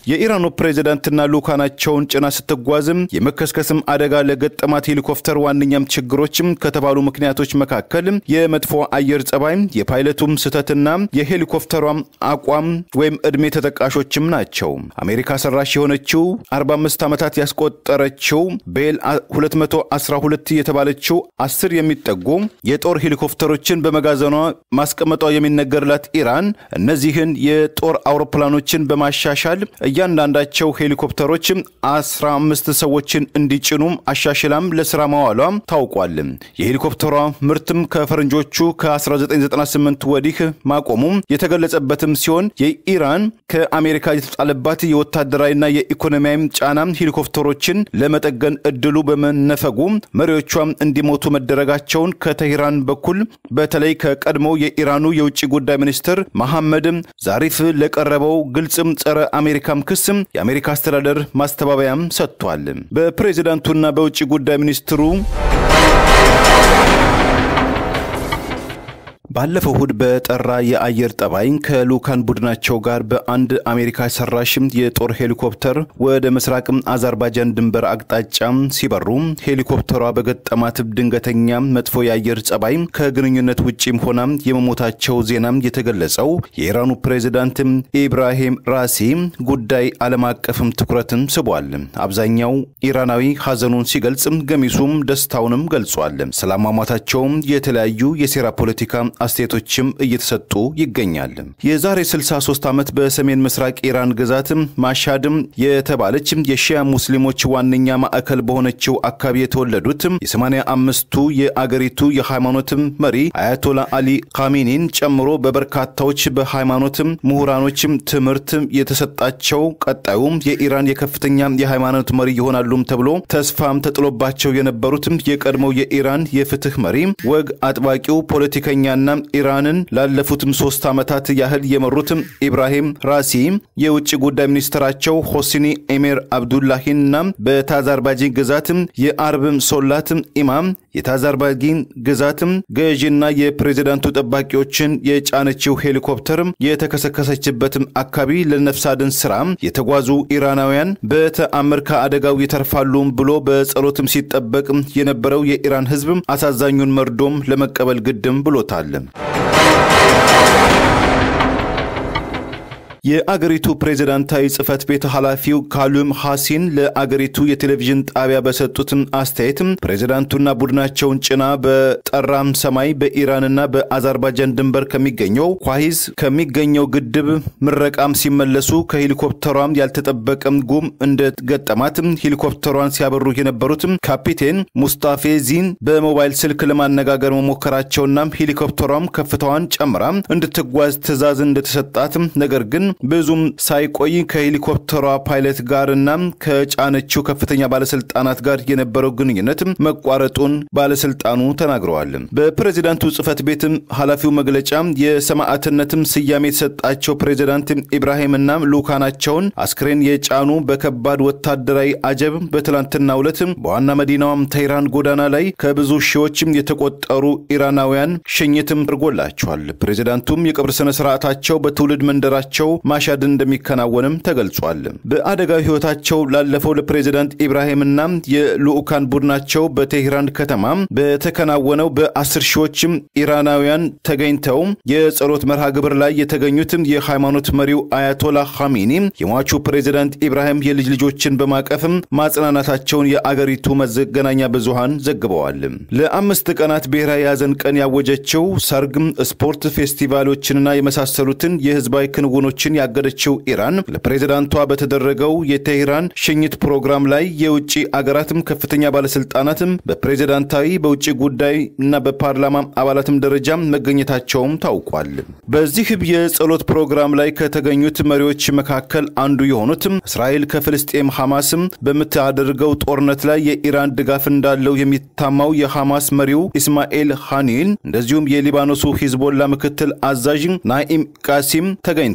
የኢራኑ ፕሬዚዳንትና ልኡካናቸውን ጭና ስትጓዝም የመከስከስም አደጋ ለገጠማት ሄሊኮፕተር ዋነኛም ችግሮችም ከተባሉ ምክንያቶች መካከል የመጥፎ አየር ጸባይ፣ የፓይለቱም ስህተትና የሄሊኮፕተሯም አቋም ወይም ዕድሜ ተጠቃሾችም ናቸው። አሜሪካ ሰራሽ የሆነችው 45 ዓመታት ያስቆጠረችው ቤል 212 የተባለችው አስር የሚጠጉ የጦር ሄሊኮፕተሮችን በመጋዘኗ ማስቀመጧ የሚነገርላት ኢራን እነዚህን የጦር አውሮፕላኖችን በማሻሻል እያንዳንዳቸው ሄሊኮፕተሮች 15 ሰዎችን እንዲጭኑም አሻሽላም ለስራ ማዋሏ ታውቋል። የሄሊኮፕተሯ ምርትም ከፈረንጆቹ ከ1998 ወዲህ ማቆሙ የተገለጸበትም ሲሆን የኢራን ከአሜሪካ የተጣለባት የወታደራዊና የኢኮኖሚያዊ ጫና ሄሊኮፕተሮችን ለመጠገን እድሉ በመነፈጉ መሪዎቿም እንዲሞቱ መደረጋቸውን ከተሄራን በኩል በተለይ ከቀድሞው የኢራኑ የውጭ ጉዳይ ሚኒስትር መሐመድ ዛሪፍ ለቀረበው ግልጽም ጸረ አሜሪካም ክስም የአሜሪካ አስተዳደር ማስተባበያም ሰጥቷል። በፕሬዚዳንቱና በውጭ ጉዳይ ሚኒስትሩ ባለፈው እሁድ በጠራ የአየር ጠባይ ከልኡካን ቡድናቸው ጋር በአንድ አሜሪካ ሰራሽም የጦር ሄሊኮፕተር ወደ ምስራቅ አዘርባይጃን ድንበር አቅጣጫ ሲበሩ ሄሊኮፕተሯ በገጠማት ድንገተኛ መጥፎ የአየር ጸባይ ከግንኙነት ውጪም ሆና የመሞታቸው ዜና የተገለጸው የኢራኑ ፕሬዚዳንት ኢብራሂም ራሲ ጉዳይ ዓለም አቀፍም ትኩረትን ስቧል። አብዛኛው ኢራናዊ ሐዘኑን ሲገልጽ፣ ገሚሱም ደስታውንም ገልጿል። ስላሟሟታቸውም የተለያዩ የሴራ ፖለቲካ አስተያየቶችም እየተሰጡ ይገኛል። የዛሬ 63 ዓመት በሰሜን ምስራቅ ኢራን ግዛት ማሻድም የተባለች የሺያ ሙስሊሞች ዋነኛ ማዕከል በሆነችው አካባቢ የተወለዱት የ85ቱ የአገሪቱ የሃይማኖት መሪ አያቶላ አሊ ካሚኒን ጨምሮ በበርካታዎች በሃይማኖት ምሁራኖች ትምህርት የተሰጣቸው ቀጣዩም የኢራን የከፍተኛ የሃይማኖት መሪ ይሆናሉም ተብሎ ተስፋም ተጥሎባቸው የነበሩት የቀድሞው የኢራን የፍትህ መሪ ወግ አጥባቂው ፖለቲከኛና ኢራንን ላለፉትም ሶስት ዓመታት ያህል የመሩትም ኢብራሂም ራሲ የውጭ ጉዳይ ሚኒስትራቸው ሆሲኒ ኤሜር አብዱላሂንና በታዛርባጂን ግዛትም የአርብም ሶላት ኢማም የታዛርባጂን ግዛትም ገዢና የፕሬዚዳንቱ ጠባቂዎችን የጫነችው ሄሊኮፕተር የተከሰከሰችበትም አካባቢ ለነፍስ አድን ስራ የተጓዙ ኢራናውያን በተአምር ከአደጋው ይተርፋሉ ብሎ በጸሎትም ሲጠበቅ የነበረው የኢራን ሕዝብ አሳዛኙን መርዶም ለመቀበል ግድም ብሎታል። የአገሪቱ ፕሬዚዳንታዊ ጽህፈት ቤት ኃላፊው ካሉም ሐሲን ለአገሪቱ የቴሌቪዥን ጣቢያ በሰጡትም አስተያየትም ፕሬዚዳንቱና ቡድናቸውን ጭና በጠራም ሰማይ በኢራንና በአዘርባይጃን ድንበር ከሚገኘው ኳሂዝ ከሚገኘው ግድብ ምረቃም ሲመለሱ ከሄሊኮፕተሯም ያልተጠበቀም ጉም እንደገጠማትም ሄሊኮፕተሯን ሲያበሩ የነበሩትም ካፒቴን ሙስታፌዚን በሞባይል ስልክ ለማነጋገር መሞከራቸውና ሄሊኮፕተሯም ከፍታዋን ጨምራ እንድትጓዝ ትዕዛዝ እንደተሰጣትም ነገር ግን ብዙም ሳይቆይ ከሄሊኮፕተሯ ፓይለት ጋርና ከጫነችው ከፍተኛ ባለስልጣናት ጋር የነበረው ግንኙነት መቋረጡን ባለስልጣኑ ተናግረዋል። በፕሬዚዳንቱ ጽህፈት ቤት ኃላፊው መግለጫ የሰማዕትነትም ስያሜ የተሰጣቸው ፕሬዚዳንት ኢብራሂምና ልኡካናቸውን አስክሬን የጫኑ በከባድ ወታደራዊ አጀብ በትላንትናው ዕለት በዋና መዲናዋም ተህራን ጎዳና ላይ ከብዙ ሺዎችም የተቆጠሩ ኢራናውያን ሽኝትም አድርጎላቸዋል። ፕሬዚዳንቱም የቀብር ስነ ስርዓታቸው በትውልድ መንደራቸው ማሻድ እንደሚከናወንም ተገልጿል። በአደጋዊ ህይወታቸው ላለፈው ለፕሬዚዳንት ኢብራሂምና የልኡካን ቡድናቸው በቴህራን ከተማ በተከናወነው በአስር ሺዎችም ኢራናውያን ተገኝተው የጸሎት መርሃ ግብር ላይ የተገኙትም የሃይማኖት መሪው አያቶላ ኻሜኒ የሟቹ ፕሬዚዳንት ኢብራሂም የልጅ ልጆችን በማቀፍም ማጽናናታቸውን የአገሪቱ መገናኛ ብዙሃን ዘግበዋል። ለአምስት ቀናት ብሔራዊ የሐዘን ቀን ያወጀችው ሰርግም፣ ስፖርት ፌስቲቫሎችንና የመሳሰሉትን የህዝባዊ ክንውኖችን ያገደችው ኢራን ለፕሬዚዳንቷ በተደረገው የቴህራን ሽኝት ፕሮግራም ላይ የውጭ አገራትም ከፍተኛ ባለስልጣናትም በፕሬዚዳንታዊ በውጭ ጉዳይ እና በፓርላማ አባላትም ደረጃ መገኘታቸውም ታውቋል። በዚህ የጸሎት ፕሮግራም ላይ ከተገኙት መሪዎች መካከል አንዱ የሆኑትም እስራኤል ከፍልስጤም ሐማስም በምታደርገው ጦርነት ላይ የኢራን ድጋፍ እንዳለው የሚታማው የሐማስ መሪው ኢስማኤል ሃኒን እንደዚሁም የሊባኖሱ ሂዝቦላ ምክትል አዛዥ ናኢም ቃሲም ተገኝተዋል።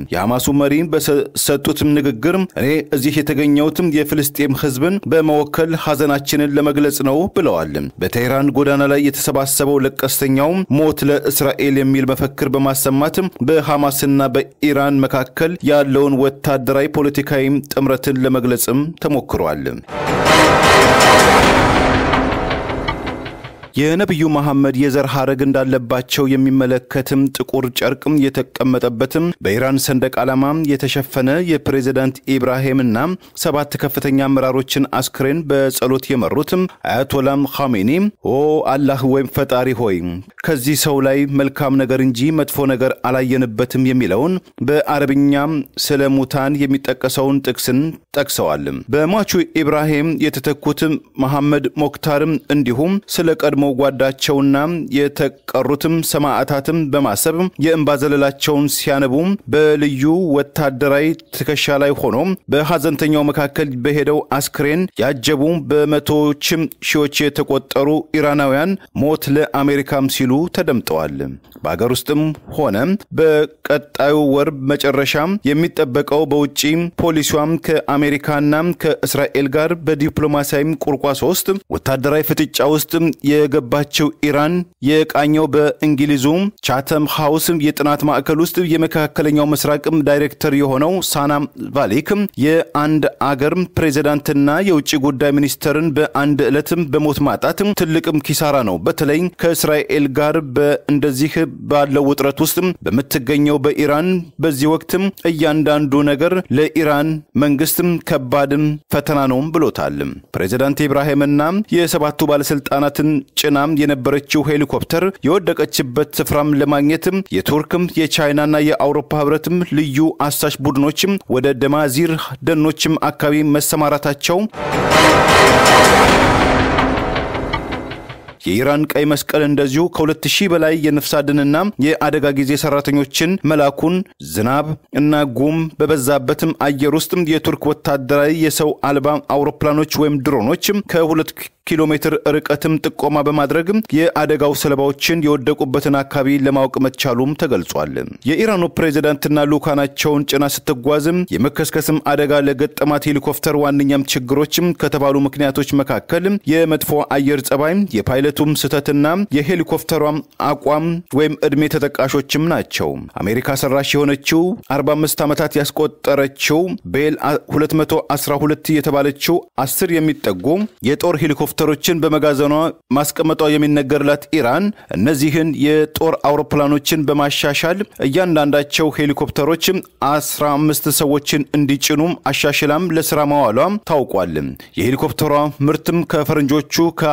የሐማሱ መሪ በሰጡትም ንግግር እኔ እዚህ የተገኘሁትም የፍልስጤም ህዝብን በመወከል ሐዘናችንን ለመግለጽ ነው ብለዋል። በቴህራን ጎዳና ላይ የተሰባሰበው ለቀስተኛው ሞት ለእስራኤል የሚል መፈክር በማሰማት በሐማስና በኢራን መካከል ያለውን ወታደራዊ ፖለቲካዊ ጥምረትን ለመግለጽም ተሞክሯል። የነቢዩ መሐመድ የዘር ሐረግ እንዳለባቸው የሚመለከትም ጥቁር ጨርቅም የተቀመጠበትም በኢራን ሰንደቅ ዓላማ የተሸፈነ የፕሬዚዳንት ኢብራሂምና ሰባት ከፍተኛ አመራሮችን አስክሬን በጸሎት የመሩትም አያቶላም ኻሜኒ ኦ አላህ ወይም ፈጣሪ ሆይ ከዚህ ሰው ላይ መልካም ነገር እንጂ መጥፎ ነገር አላየንበትም የሚለውን በአረብኛም ስለ ሙታን የሚጠቀሰውን ጥቅስን ጠቅሰዋል። በሟቹ ኢብራሂም የተተኩት መሐመድ ሞክታርም እንዲሁም ስለ ቀድሞ ጓዳቸውና የተቀሩትም ሰማዕታትም በማሰብ የእንባ ዘለላቸውን ሲያነቡ በልዩ ወታደራዊ ትከሻ ላይ ሆኖ በሐዘንተኛው መካከል በሄደው አስክሬን ያጀቡ በመቶዎችም ሺዎች የተቆጠሩ ኢራናውያን ሞት ለአሜሪካም ሲሉ ተደምጠዋል። በአገር ውስጥም ሆነ በቀጣዩ ወር መጨረሻ የሚጠበቀው በውጭ ፖሊሲዋም ከአሜሪካና ከእስራኤል ጋር በዲፕሎማሲያዊ ቁርቋሶ ውስጥ ወታደራዊ ፍጥጫ ውስጥ የገባችው ኢራን የቃኘው በእንግሊዙ ቻተም ሃውስ የጥናት ማዕከል ውስጥ የመካከለኛው ምስራቅም ዳይሬክተር የሆነው ሳና ቫሊክ የአንድ አገር ፕሬዚዳንትና የውጭ ጉዳይ ሚኒስተርን በአንድ ዕለትም በሞት ማጣት ትልቅም ኪሳራ ነው። በተለይ ከእስራኤል ጋር በእንደዚህ ባለው ውጥረት ውስጥ በምትገኘው በኢራን በዚህ ወቅትም እያንዳንዱ ነገር ለኢራን መንግስትም ከባድም ፈተና ነው ብሎታል። ፕሬዚዳንት ኢብራሂምና የሰባቱ ባለስልጣናትን ጭናም የነበረችው ሄሊኮፕተር የወደቀችበት ስፍራም ለማግኘትም የቱርክም የቻይናና የአውሮፓ ህብረትም ልዩ አሳሽ ቡድኖችም ወደ ደማዚር ደኖችም አካባቢ መሰማራታቸው የኢራን ቀይ መስቀል እንደዚሁ ከሁለት ሺህ በላይ የነፍስ አድንና የአደጋ ጊዜ ሰራተኞችን መላኩን ዝናብ እና ጉም በበዛበትም አየር ውስጥ የቱርክ ወታደራዊ የሰው አልባ አውሮፕላኖች ወይም ድሮኖች ከሁለት ኪሎ ሜትር ርቀትም ጥቆማ በማድረግ የአደጋው ሰለባዎችን የወደቁበትን አካባቢ ለማወቅ መቻሉም ተገልጿል። የኢራኑ ፕሬዚዳንትና ልኡካናቸውን ጭና ስትጓዝም የመከስከስም አደጋ ለገጠማት ሄሊኮፕተር ዋነኛም ችግሮችም ከተባሉ ምክንያቶች መካከል የመጥፎ አየር ጸባይ፣ የፓይለቱም ስህተትና የሄሊኮፕተሯም አቋም ወይም ዕድሜ ተጠቃሾችም ናቸው። አሜሪካ ሰራሽ የሆነችው 45 ዓመታት ያስቆጠረችው ቤል 212 የተባለችው አስር የሚጠጉ የጦር ሄሊኮፕተሮችን በመጋዘኗ ማስቀመጧ የሚነገርላት ኢራን እነዚህን የጦር አውሮፕላኖችን በማሻሻል እያንዳንዳቸው ሄሊኮፕተሮች 15 ሰዎችን እንዲጭኑም አሻሽላም ለስራ ማዋሏ ታውቋል። የሄሊኮፕተሯ ምርትም ከፈረንጆቹ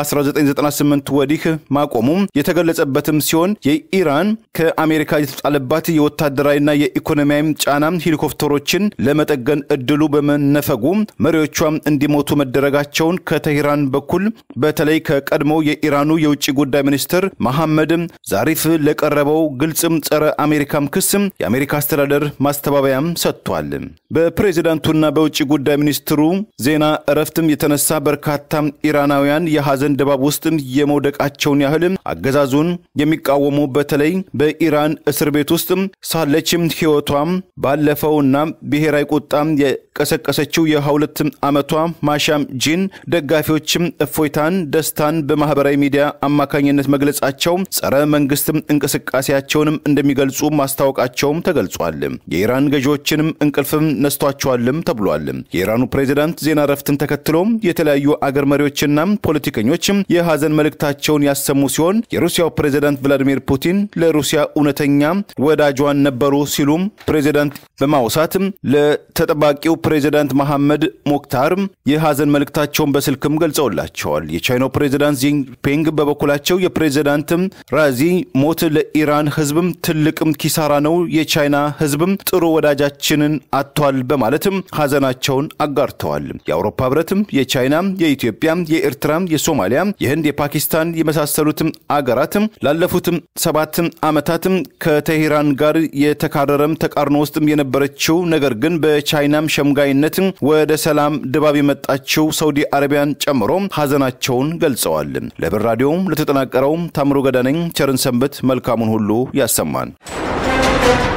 ከ1998 ወዲህ ማቆሙ የተገለጸበትም ሲሆን የኢራን ከአሜሪካ የተጣለባት የወታደራዊና የኢኮኖሚያዊ ጫና ሄሊኮፕተሮችን ለመጠገን እድሉ በመነፈጉ መሪዎቿም እንዲሞቱ መደረጋቸውን ከቴሄራን በኩል በተለይ ከቀድሞው የኢራኑ የውጭ ጉዳይ ሚኒስትር መሐመድ ዛሪፍ ለቀረበው ግልጽም ጸረ አሜሪካም ክስም የአሜሪካ አስተዳደር ማስተባበያም ሰጥቷል። በፕሬዚዳንቱና በውጭ ጉዳይ ሚኒስትሩ ዜና እረፍትም የተነሳ በርካታ ኢራናውያን የሐዘን ድባብ ውስጥ የመውደቃቸውን ያህል አገዛዙን የሚቃወሙ በተለይ በኢራን እስር ቤት ውስጥ ሳለችም ሕይወቷም ባለፈውና ብሔራዊ ቁጣም የቀሰቀሰችው የሁለት ዓመቷ ማሻም ጂን ደጋፊዎችም እፎይታን፣ ደስታን በማህበራዊ ሚዲያ አማካኝነት መግለጻቸው ጸረ መንግስትም እንቅስቃሴያቸውንም እንደሚገልጹ ማስታወቃቸውም ተገልጿል። የኢራን ገዢዎችንም እንቅልፍም ነስቷቸዋልም ተብሏል። የኢራኑ ፕሬዚዳንት ዜና እረፍትን ተከትሎ የተለያዩ አገር መሪዎችና ፖለቲከኞች የሐዘን መልእክታቸውን ያሰሙ ሲሆን የሩሲያው ፕሬዚዳንት ቭላዲሚር ፑቲን ለሩሲያ እውነተኛ ወዳጇን ነበሩ ሲሉም ፕሬዚዳንት በማውሳት ለተጠባቂው ፕሬዚዳንት መሐመድ ሞክታር የሐዘን መልእክታቸውን በስልክም ገልጸውላቸዋል። የቻይናው ፕሬዚዳንት ጂንፒንግ በበኩላቸው የፕሬዚዳንት ራዚ ሞት ለኢራን ህዝብም ትልቅም ኪሳራ ነው፣ የቻይና ህዝብም ጥሩ ወዳጃችንን አጥቷል በማለትም ሐዘናቸውን አጋርተዋል። የአውሮፓ ህብረትም የቻይና፣ የኢትዮጵያ፣ የኤርትራ፣ የሶማሊያ፣ የህንድ፣ የፓኪስታን የመሳሰሉትም አገራትም ላለፉትም ሰባትም ዓመታትም ከቴሄራን ጋር የተካረረም ተቃርኖ ውስጥም የነበረችው ነገር ግን በቻይናም ሸምጋይነት ወደ ሰላም ድባብ የመጣችው ሳውዲ አረቢያን ጨምሮ ሐዘናቸውን ገልጸዋል። ለብር ራዲዮም ለተጠናቀረው ታምሮ ገዳነኝ ቸርን ሰንበት መልካሙን ሁሉ ያሰማን።